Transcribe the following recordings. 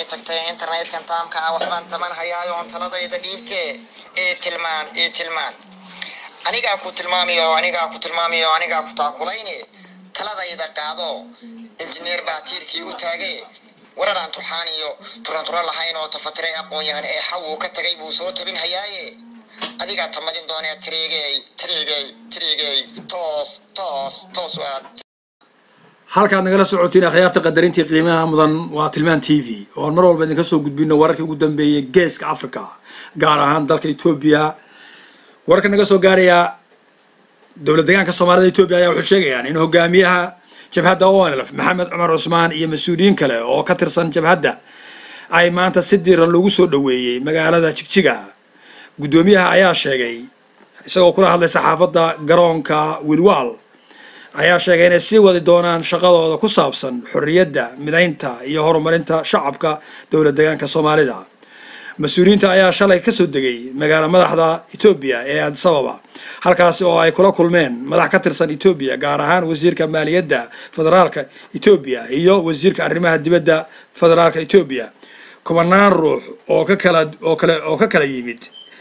tagtay internetkan taamka ah waxbaan taman hayaayoon taladayda dhiibtee ee tilmaan ee tilmaan anigaa ku tilmaamiyo anigaa ku tilmaamiyo anigaa ku taakulayne taladayda qaado injineer baa tiirkii u taagee waranaan turxaan iyo turanturo lahayn oo tafatiray aqoon-yahan ee xawuu ka tagay buu soo tabin hayaaye adigaa tamadin doonee tiriigey tiriigey tiriigey toos toos toos waad halkaad nagala socotiin akhyaarta qadarintii qiimaha mudan waa tilmaan t v oon mar walba idinka soo gudbino wararkii ugu dambeeyay geeska africa gaar ahaan dalka etoobiya wararka naga soo gaaraya dowlad deegaanka soomaalida etoobiya ayaa waxay sheegayaan in hogaamiyaha jabhadda onlf maxamed cumar cusmaan iyo mas-uuliyiin kale oo ka tirsan jabhadda ay maanta si diiran lagu soo dhoweeyey magaalada jigjiga guddoomiyaha ayaa sheegay isagoo kula hadlay saxaafadda garoonka wilwal ayaa sheegay inay sii wadi doonaan shaqadooda ku saabsan xorriyadda midaynta iyo horumarinta shacabka dowlad deegaanka soomaalida mas-uuliyiinta ayaa shalay kasoo degay magaala madaxda etoobiya ee addis ababa halkaasi oo ay kula kulmeen madax ka tirsan etoobiya gaar ahaan wasiirka maaliyadda federaalka etoobiya iyo wasiirka arrimaha dibadda federaalka etoobiya kubanaan ruux oo ka kala oo kale oo ka kala yimid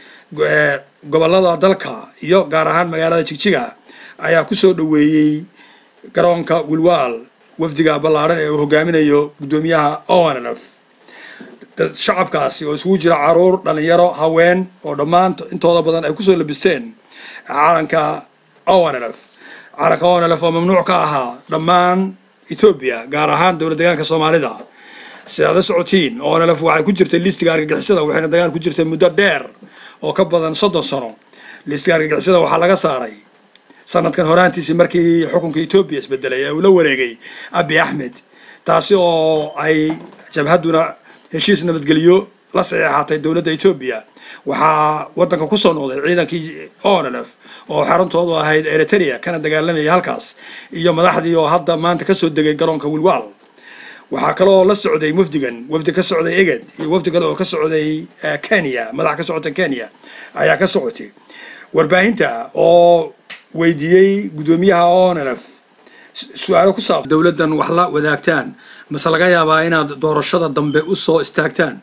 gobolada dalka iyo gaar ahaan magaalada jigjiga ayaa kusoo dhoweeyey garoonka wilwal wafdiga ballaadhan ee uu hogaaminayo guddoomiyaha onlf shacabkaasi oo isugu jira caruur dhalinyaro haween oo dhammaan intooda badan ay kusoo labisteen calanka onlf calanka onlf oo mamnuuc ka ahaa dhammaan etoobiya gaar ahaan dowlad deegaanka soomaalida sidaad la socotiin onlf waxay ku jirtay listiga argagixisada waxayna dagaal ku jirtay muddo dheer oo ka badan soddon sano listiga argagixisada waxaa laga saaray sanadkan horaantiisii markii xukunka etoobiya isbedelay ee uu la wareegay abi axmed taasi oo ay jabhadduna heshiis nabadgelyo la saxeexatay dowladda etoobiya waxaa waddanka kusoo noqday ciidankii onlf oo xaruntoodu ahayd eritrea kana dagaalamayay halkaas iyo madaxdii oo hadda maanta kasoo degay garoonka wilwal waxaa kaloo la socday wafdigan wafdi ka socday eged iyo wafdi kale oo ka socday kenya madax ka socota kenya ayaa ka socotay warbaahinta oo weydiiyey guddoomiyaha onlf su-aalo ku saabsan dowladdan wax la wadaagtaan mase laga yaabaa inaad doorashada dambe u soo istaagtaan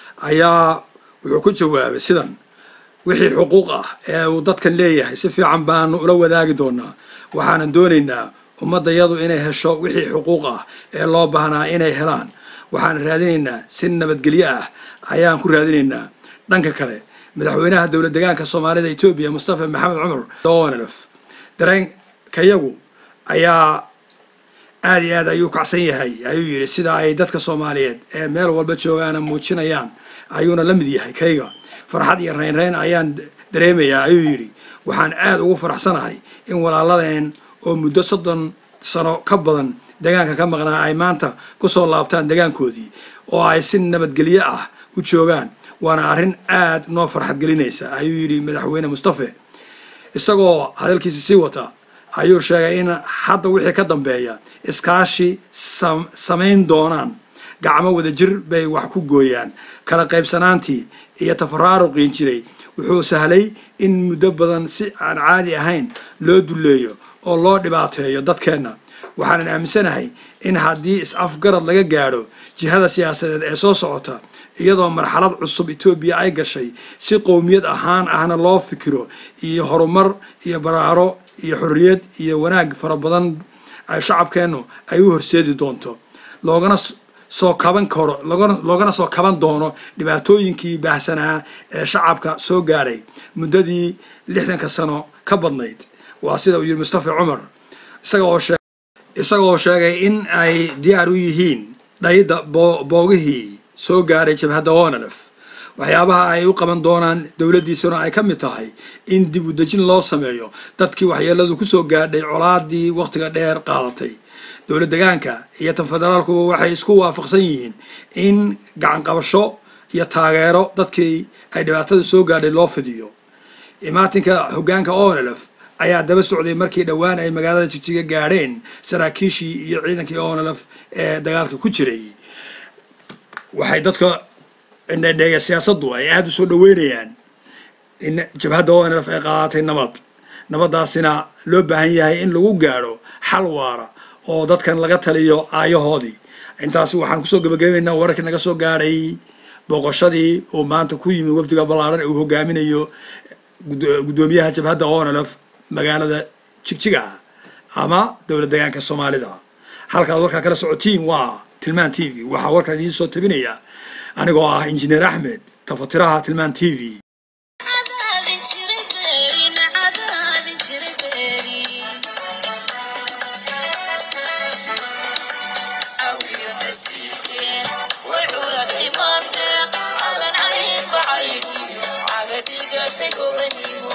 ayaa wuxuu ku jawaabay sidan wixii xuquuq ah ee uu dadkan leeyahay si fiican baanu ula wadaagi doonaa waxaanan doonaynaa ummaddayadu inay hesho wixii xuquuq ah ee loo baahnaa inay helaan waxaan raadinaynaa si nabadgelyo ah ayaan ku raadinaynaa dhanka kale madaxweynaha dowlad deegaanka soomaalida etoobiya mustafa maxamed cumar onlf dareenkayagu ayaa aada iyo aad ayuu kacsan yahay ayuu yidhi sida ay dadka soomaaliyeed ee meel walba joogaana muujinayaan ayuuna la mid yahay kayga farxad iyo raynrayn ayaan dareemayaa ayuu yidhi waxaan aada ugu faraxsanahay in walaaladeen oo muddo soddon sano ka badan deegaanka ka maqnaa ay maanta kusoo laabtaan deegaankoodii oo ay si nabadgelyo ah u joogaan waana arrin aada noo farxad gelinaysa ayuu yidhi madaxweyne mustafe isagoo hadalkiisa sii wata ayuu sheegay in hadda wixii ka dambeeya iskaashi samayn doonaan gacmo wadajir bay wax ku gooyaan kala qaybsanaantii iyo tafaraaruqiin jiray wuxuu sahlay in muddo badan si aan caadi ahayn loo dulleeyo oo loo dhibaateeyo dadkeenna waxaanan aaminsanahay in haddii is-afgarad laga gaadho jihada siyaasadeed ee soo socota iyadoo marxalad cusub etoobiya ay gashay si qowmiyad ahaan ahna loo fikiro iyo horumar iyo baraaro iyo xorriyad iyo wanaag fara badan ay shacabkeennu ay u horseedi doonto loogana soo kaban karo loogana soo kaban doono dhibaatooyinkii baahsanaa ee shacabka soo gaadhay muddadii lixdanka sano ka badnayd waa sida uu yidhi mustafa cumar isagaoo sheegay in ay diyaar u yihiin dhayda boogihii soo gaadhay jabhadda onlf waxyaabaha ay u qaban doonaan dowladdiisuna ay ka mid tahay in dib u dejin loo sameeyo dadkii waxyeeladu kusoo gaadhay colaadii wakhtiga dheer qaadatay dowlad degaanka iyo tan federaalkuba waxay isku waafaqsan yihiin in gacan qabasho iyo taageero dadkii ay dhibaatada soo gaadhay loo fidiyo imaatinka hoggaanka onlf ayaa daba socday markii dhowaan ay magaalada jigjiga gaadheen saraakiishii iyo ciidankii onlf ee dagaalka ku jiray waxay dadka indhedheeya siyaasaddu ay aada u soo dhaweynayaan in jabhadda onlf ay qaadatay nabad nabaddaasina loo baahan yahay in lagu gaadho xal waara oo dadkan laga taliyo aayahoodii intaasi waxaan kusoo gabagabaynaynaa wararkii naga soo gaadhay booqashadii uu maanta ku yimi wafdiga ballaaran ee uu hogaaminayo gud- guddoomiyaha jabhadda onlf magaalada jigjiga ama dowlad deegaanka soomaalida halkaad warkaa kala socotiin waa tilmaan t v waxaa warkaan idiin soo tabinaya anigoo ah injineer axmed tafatiraha tilmaan t v cadaadin jiray beerin cadaadin jiray beerin cawiyo nasiibkeen way curati maandeeq calan cayn bacayniyo cagadhigatay gobanimo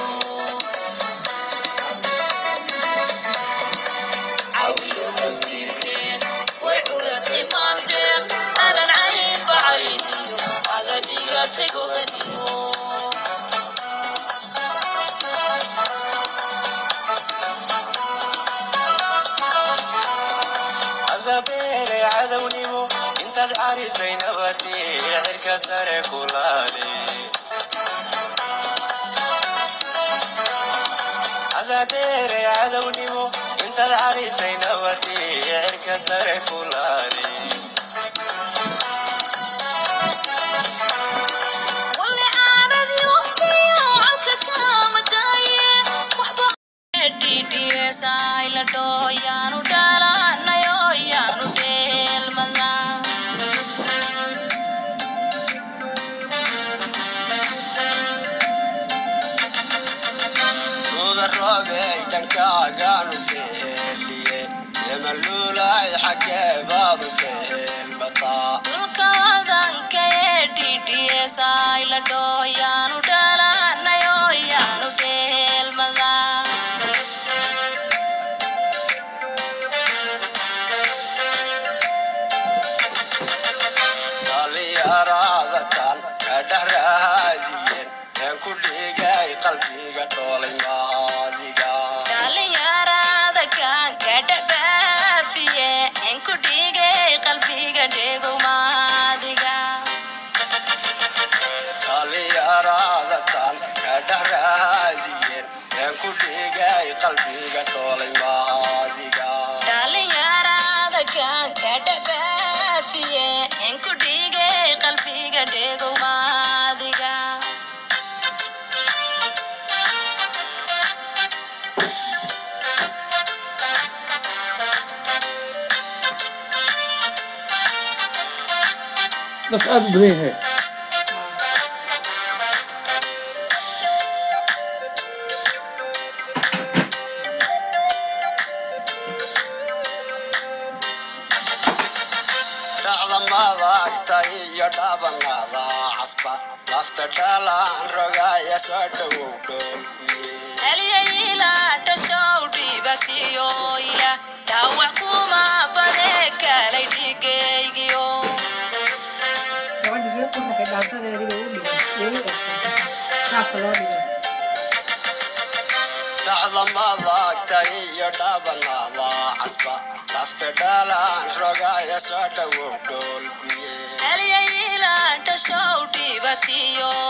cawiyo nasiibkeen way curati maandeeq calan cayn bacayniyo cagadhigatay gobanimo cadabeere cadownimo intaad carisay nabadii cirka sare ku laale cadabeere cadownimo intaad carisay nabadii cirka sare ku laale wali aanadii waqtiyo calka kaama daaye waxba dhidhiyeesay la dhoo yaanu dhalanayo yaanu dheelmada Nuda roobey dhankaagaan u beeliye yemaluulay xaggee baad u beelmataa dhulka wadanka ee dhidhiyeesay la dhoo yaanu dhalanayo yaanu dheelmada dhalinyarada tan ka dhexraadiyeen een ku dhigay qalbiga dhoolay maadiga dhalinyarada kan ka dhadhaafiye in ku dhigay qalbiga dhegomaadiga dhalinyarada tan ka dhexraadiyeen een ku dhigay qalbiga dhoolay maadiga dhalinyarada kan ka dhadhaafiye in ku dhigay qalbiga dhegomaadiga dadka aada u badan yahay dhacda madagta iyo dhabanada casba lafta dhalaan rogaya soo dhowow dhoolkuye haliyayila dhashow dhibatiyoyla dhaawac kuma bade kalay dhigaygiyo gabadha reer ku raxay dhaantadeediba u dhigay way u egtay saafka loo dhigay dhacda madagta iyo dhabanada casba lafta dhalaan rogaya soo dhowow dhoolkuye haliyayila dhashow dhibatiyo